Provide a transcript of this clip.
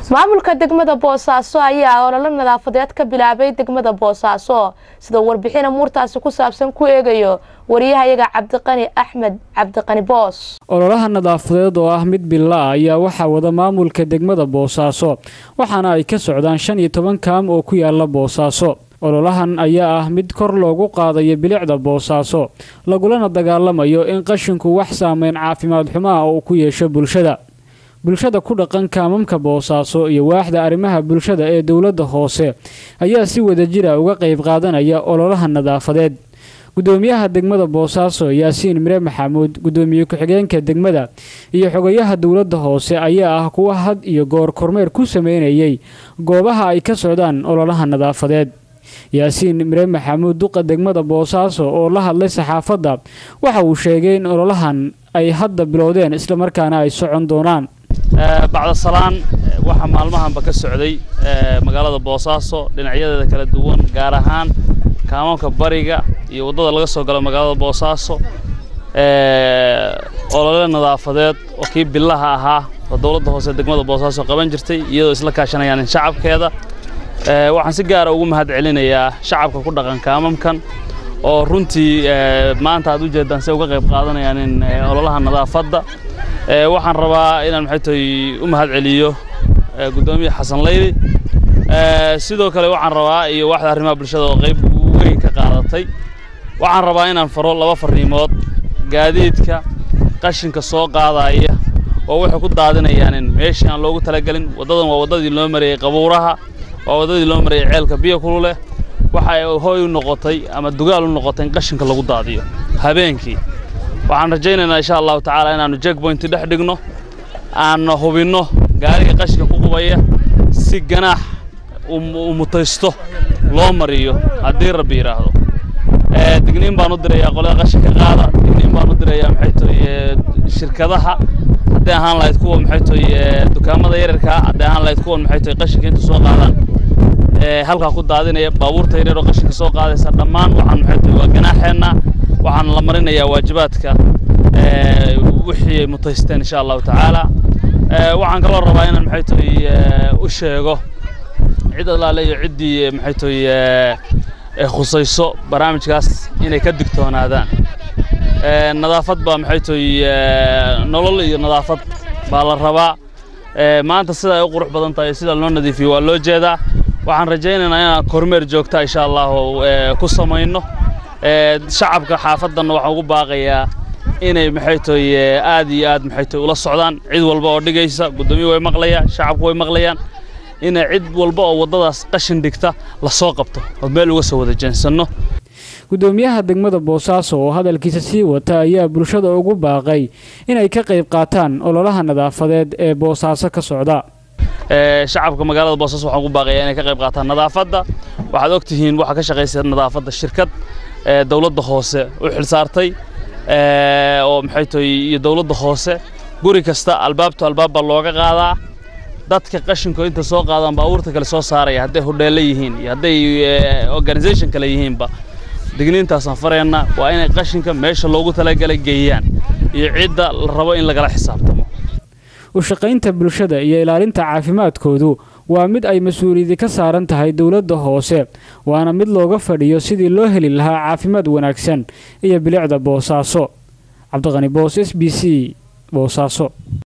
maamulka degmada boosaaso ayaa ololo nadaafadeed ka bilaabay degmada boosaaso sida warbixin amuurtaasi ku saabsan ku eegayo wariyahayaga cabdiqani axmed cabdiqani boos ololaha nadaafadeed oo ah mid bila ayaa waxaa wada maamulka degmada boosaaso waxaana ay ka socdaan shan iyo toban kaam oo ku yaala boosaaso ololahan ayaa ah mid kor loogu qaadayo bilicda boosaaso lagulana dagaalamayo in qashinku wax saameyn caafimaad xumaha uu ku yeesho bulshada bulshada ku dhaqan kaamamka boosaaso iyo waaxda arrimaha bulshada ee dowladda hoose ayaa si wadajira uga qayb qaadanaya ololaha nadaafadeed gudoomiyaha degmada boosaaso yaasiin mire maxamuud gudoomiye ku-xigeenka degmada iyo xogayaha dowladda hoose ayaa ah kuwa had iyo goor kormeer ku sameynayay goobaha ay ka socdaan ololaha nadaafadeed yaasiin mire maxamuud duqa degmada boosaaso oo la hadlay saxaafadda waxa uu sheegay in ololahan ay hadda bilowdeen islamarkaana ay socon doonaan bacda salaan waxaa maalmahanba ka socday magaalada boosaaso dhinacyadeeda kala duwan gaar ahaan kaamamka bariga iyo waddada laga soo galo magaalada boosaaso olole nadaafadeed oo kii billaha ahaa oo dowladda hoose degmada boosaaso qaban jirtay iyadoo isla kaashanayaan shacabkeeda waxaan si gaara ugu mahad celinayaa shacabka ku dhaqan kaamamkan oo runtii maanta aad u jeedaan si uga qayb qaadanayaan in ololaha nadaafadda waxaan rabaa inaan maxay tahay u mahad celiyo guddoomiye xasan layli sidoo kale waxaan rabaa iyo waaxda arrimaha bulshada oo qayb weyn ka qaadatay waxaan rabaa inaan faro laba farriimood gaadiidka qashinka soo qaadaya oo waxay ku daadinayaan in meeshii aan loogu talagelin waddadan waa waddadii loo marayey qabuuraha waa waddadii loo marayey ceelka biyo kululeh waxa ay hooy u noqotay ama dugaal u noqotay in qashinka lagu daadiyo habeenkii waxaan rajaynaynaa insha allahu tacaala inaannu jackpointi dhex dhigno aanna hubinno gaariga qashinka ku qubaya si ganaax u mutaysto loo mariyo haddii rabbi yidhaahdo digniin baan u dirayaa qolada qashinka qaada digniin baan u dirayaa maxay tahay shirkadaha hadday ahaan lahayd kuwa maxay tahay dukaamada yararkaa hadday ahaan lahayd kuwan maxay tahay qashinka inta soo qaadaan halkaa ku daadinaya baabuurta yaryar oo qashinka soo qaadaysa dhammaan waxaan maxay tahay waa ganaaxeenna waxaan la marinayaa waajibaadka wixii ay mutaysteen insha allahu tacaala waxaan kaloo rabaa inaan maxay tahay u sheego cid allaale iyo ciddii maxay tahay khusayso barnaamijkaas inay ka digtoonaadaan nadaafad baa maxay tahay nolol iyo nadaafad baa la rabaa maanta sida ay u qurux badan tahay sida loo nadiifiyo waa loo jeedaa waxaan rajaynaynaa inaan kormeer joogta insha allahu ku samayno shacabka xaafaddanna waxaan ugu baaqayaa inay maxay tahay aad iyo aad maxay tahay ula socdaan cid walba oo dhigaysa guddoomiye way maqlayaan shacabku way maqlayaan inay cid walba oo waddadaas qashin dhigta la soo qabto oo meel uga soo wada jeensanno gudoomiyaha degmada boosaaso oo hadalkiisa sii wata ayaa bulshada ugu baaqay inay ka qayb qaataan ololaha nadaafadeed ee boosaaso ka socda shacabka magaalada boosaaso waxaan ugu baaqayaa inay ka qayb qaataan nadaafadda waxaad og tihiin waxaa ka shaqaysa nadaafadda shirkad dowladda hoose u xilsaartay oo maxay tahay iyo dowladda hoose guri kasta albaabto albaab baa looga qaadaa dadka qashinku inta soo qaadaan baabuurta kale soo saaraya hadday hodheelle yihiin iyo hadday organisation kale yihiinba digniintaasaan farayna waa inay qashinka meesha loogu talagalay geeyaan iyo cidda la rabo in lagala xisaabtamo u shaqaynta bulshada iyo ilaalinta caafimaadkoodu waa mid ay mas-uuliyadi ka saaran tahay dowladda hoose waana mid looga fadhiyo sidii loo heli lahaa caafimaad wanaagsan iyo bilicda boosaaso cabdiqani boos s b c boosaaso